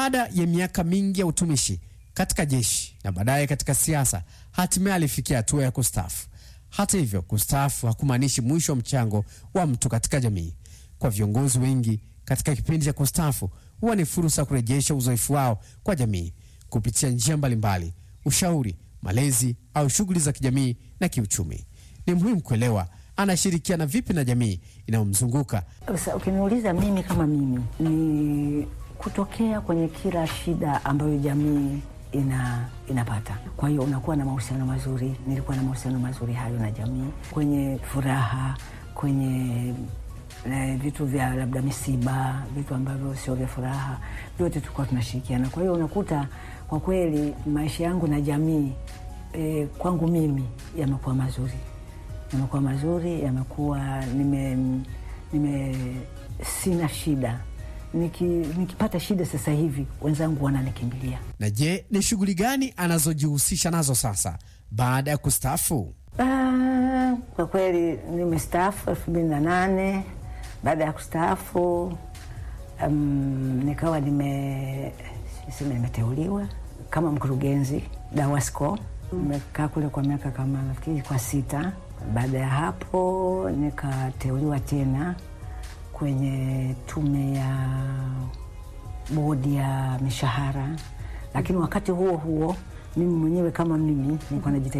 Baada ya miaka mingi ya utumishi katika jeshi na baadaye katika siasa, hatimaye alifikia hatua ya kustaafu. Hata hivyo, kustaafu hakumaanishi mwisho wa mchango wa mtu katika jamii. Kwa viongozi wengi, katika kipindi cha kustaafu huwa ni fursa ya kurejesha uzoefu wao kwa jamii kupitia njia mbalimbali, ushauri, malezi au shughuli za kijamii na kiuchumi. Ni muhimu kuelewa anashirikiana vipi na jamii inayomzunguka. Sasa ukiniuliza mimi kama mimi, ni kutokea kwenye kila shida ambayo jamii ina inapata. Kwa hiyo unakuwa na mahusiano mazuri. Nilikuwa na mahusiano mazuri hayo na jamii, kwenye furaha, kwenye eh, vitu vya labda misiba, vitu ambavyo sio vya furaha, vyote tulikuwa tunashirikiana. Kwa hiyo unakuta kwa kweli maisha yangu na jamii eh, kwangu mimi yamekuwa mazuri yamekuwa mazuri, yamekuwa nime, nime sina shida Niki, nikipata shida sasa hivi wenzangu wananikimbilia. Na je, ni shughuli gani anazojihusisha nazo sasa baada ya kustaafu? Ah, kwa kweli nimestaafu elfu mbili na nane. Baada ya kustaafu um, nikawa nime sema nimeteuliwa kama mkurugenzi DAWASCO. Nimekaa kule kwa miaka kama nafikiri kwa sita. Baada ya hapo nikateuliwa tena kwenye tume ya bodi ya mishahara, lakini wakati huo huo mimi mwenyewe kama mimi nilikuwa najitahidi